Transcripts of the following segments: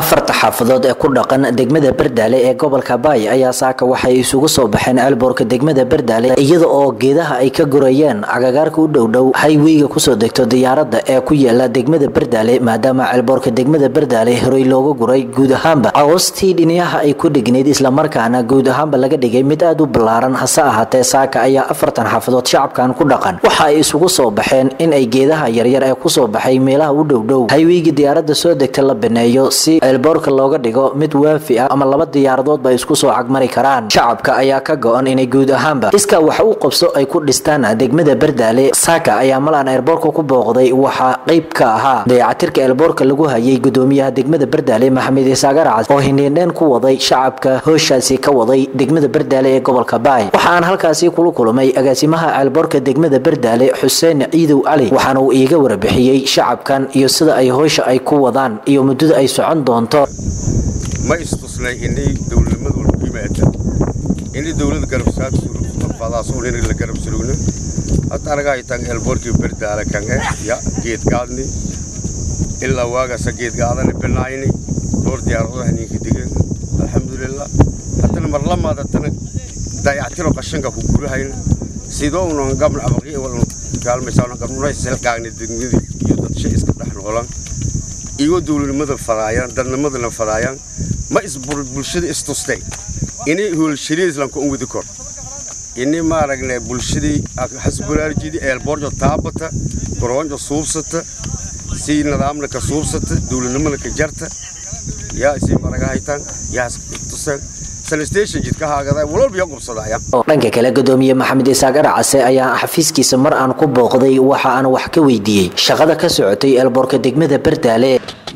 afarta xaafadood ee ku dhaqan degmada bardaale ee gobolka baay ayaa saaka waxay isugu soo baxeen ceelboorka degmada bardaale iyada oo geedaha ay ka gurayeen agagaarka u dhowdhow hayweyga kusoo degto diyaaradda ee ku yaala degmada bardaale maadaama ceelboorka degmada bardaale horey looga guray guud ahaanba agoostii dhiniyaha ay ku dhignayd islamarkaana guud ahaanba laga dhigay mid aad u ballaaran hase ahaatee saaka ayaa afartan xaafadood shacabkan ku dhaqan waxa ay isugu soo baxeen in ay geedaha yaryar ee kusoo baxay meelaha u dhowdhow hayweyga diyaaradda soo degta la baneeyo si ceelboorka looga dhigo mid waafi ah ama laba diyaaradoodba isku soo cagmari karaan shacabka ayaa ka go-an inay guud ahaanba iskaa wax u qabso ay ku dhistaan degmada bardaale saaka ayaa malaan eerboorka ku booqday waxaa qayb ka ahaa dayacatirka eelboorka lagu hayay gudoomiyaha degmada bardaale maxamed isaagar cas oo hindhiindheen ku waday shacabka hooshaasi ka waday degmada bardaale ee gobolka baay waxaan halkaasi kula kulmay agaasimaha ceelboorka degmada bardaale xuseen ciidow cali waxaana uu iiga warbixiyey shacabkan iyo sida ay howsha ay ku wadaan iyo muddada ay socon doonto ma istusnay inay dowladnimadu lagu yimaada inay dowladda garabsaadfadaasuun inay la garab surugno hadda anaga ay tahay eelboorkii bardaale kange ya geedgaadni ilaa waagasa geedgaadani binaayni door diyaaradaha ninka digeen alxamdulilah haddana mar lamaad haddana dayactiro qashanka ku gurahayna sidoo unan gabna abaqi wal kaalmaysaa gabnuna isilgaagni degmadii iyo dad shay iska dhex noolan iyo dowladnimada fadaayaan dadnimadana fadaayaan ma is bulshada istustay inay hoolshariya islamka un wadi kor ini maaragne bulshadii hasburaarjidi eelboorjo taabata goroonjo suubsata si nidaamna ka suubsata dowladnimada ka jarta yaa isii maraga haytaan yaa tuseen sanastation jidka haagada walwalba yaa qubsadaya dhanka kale gudoomiye maxamed isaaq arcase ayaa xafiiskiisa mar aan ku booqday waxa aan wax ka weydiiyey shaqada ka socotay eelboorka degmada bardaale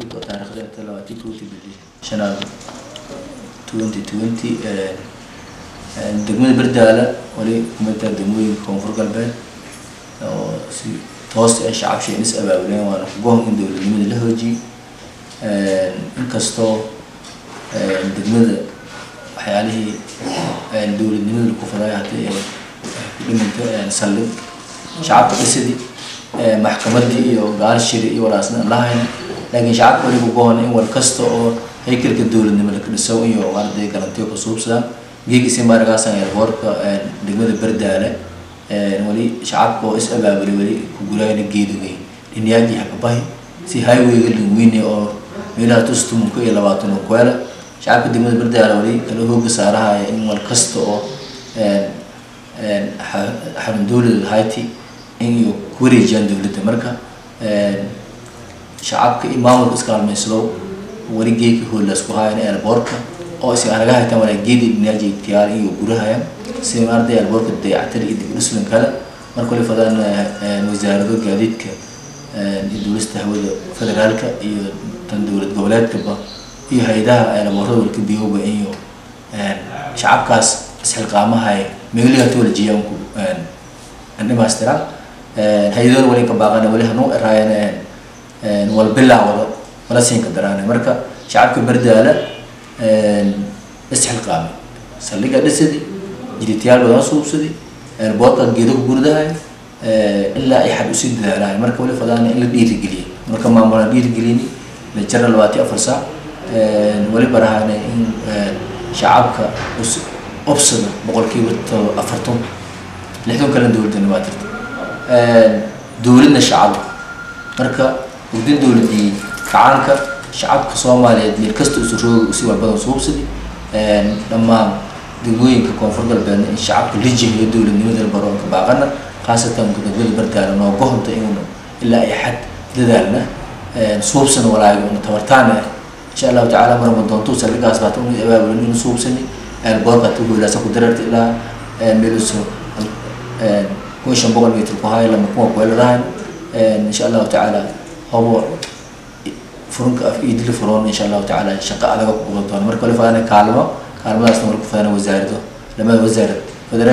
degmada bardaala wali kumida degmooyinka koonfur galbeed oo si toosta ee shacab sheenis abaabuleen waana kugoon in dowladnimada la hoojiyey inkastoo degmada waxyaalihii dowladnimada laku faday haddii ay ku dhiminto saldhig shacabka dhisidii maxkamadii iyo gaalshiri iyo walaasna aan lahayna laakiin shacabka wali kugoon in war kasta oo haykalka dowladnimo laka dhiso iyo arday galantiyo ka suubsadaan geegisi maaragaasan eerboorka degmada bardaale wali shacabka oo is abaabulay wali ku guraayna geedugay dhinyaagii hakabahi si highwayga lingweyne oo meelaha tustumunka iyo labaatan oo kuela shacabka degmada bardaale wali kala hooga saarahaya in wal kasta oo xarun dowlada hayti in iyo ku wareejiyaan dowladda marka shacabka iyo maamulka iskaalmaysado wali geeki hoolaas ku hayan eerboorka oo is anaga haytaan walaaggeedi dhinaaji tiyaar iyo gurahayaan si arday alboorka dayactir iyo dib dhuslan kale marka wali fadaan wasaarado gaadiidka iyo dowlasta hawada federaalka iyo tan dowlad goboleedkaba iyo hay-adaha alboorada walka biyowba iyo shacabkaas isxilqaamahay meeligaata wala jiyaanku dhimaystiraan hay-adoona wali ka baaqana wali hanuu eraayan walbilaa wada wala siinka daraana marka shacabka bardaala isxilqaamay saldhiga dhisadi jiditayaal badan suubsadi eerboorka geedo ku gurdahay ilaa ay xad usii dadaalahay marka wali fadaana in la dhiirigeliyay marka maamula dhiirigelini la jara labaati afar saac wali barahana in shacabka obsada boqolkiiba afartan lixdan kalena dowladana waa jirta dowladna shacabka marka ugdin dowladii gacaanka shacabka soomaaliyeed meel kasta isu rooga si walbadan suubsadi dhammaan degmooyinka koonfur galbeedna in shacabka la jihayo dowladnimada baroonka baaqana khaasatan degmada bardaala nooga honta inuu ilaa ay xad dadaalna suubsana walaayo una tabartaana insha allahu tacaala marma doonto saldhigaas baata unu abaabulan inu suubsani eelboorka ta hoolaasa ku dararta ilaa meeluso kun shan boqol mitr ku hayo lama kuwa kueladahan insha allahu tacaala hobo furunka af idili furoon insha allahu tacaala shaqo adaga ku qaban doona marka wali fadana kaalmo kaalmadaasna wali ku fadana wasaarado lamada wasaarad federaal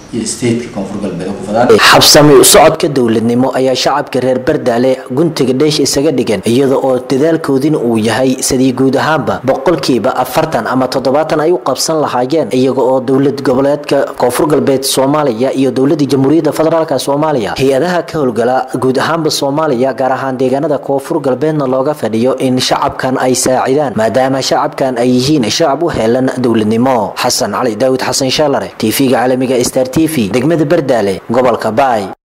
iyo stateka koonfur galbeed ku fadaan xabsami socodka dowladnimo ayaa shacabka reer bardaale guntiga dheesh isaga dhigan iyada oo dadaalkoodina uu yahay sidii guud ahaanba boqolkiiba afartan ama toddobaatan ay u qabsan lahaayeen iyaga oo dowlad goboleedka koonfur galbeed soomaaliya iyo dowladda jamhuuriyadda federaalk soomaaliya hay-adaha ka howlgala guud ahaanba soomaaliya gaar ahaan deegaanada koonfur galbeedna looga fadhiyo in shacabkan ay saacidaan maadaama shacabkan ay yihiin shacab u heelan dowladnimo xasan cali daawud xasan shaalare tv-ga caalamiga star t v degmada bardaale gobolka baay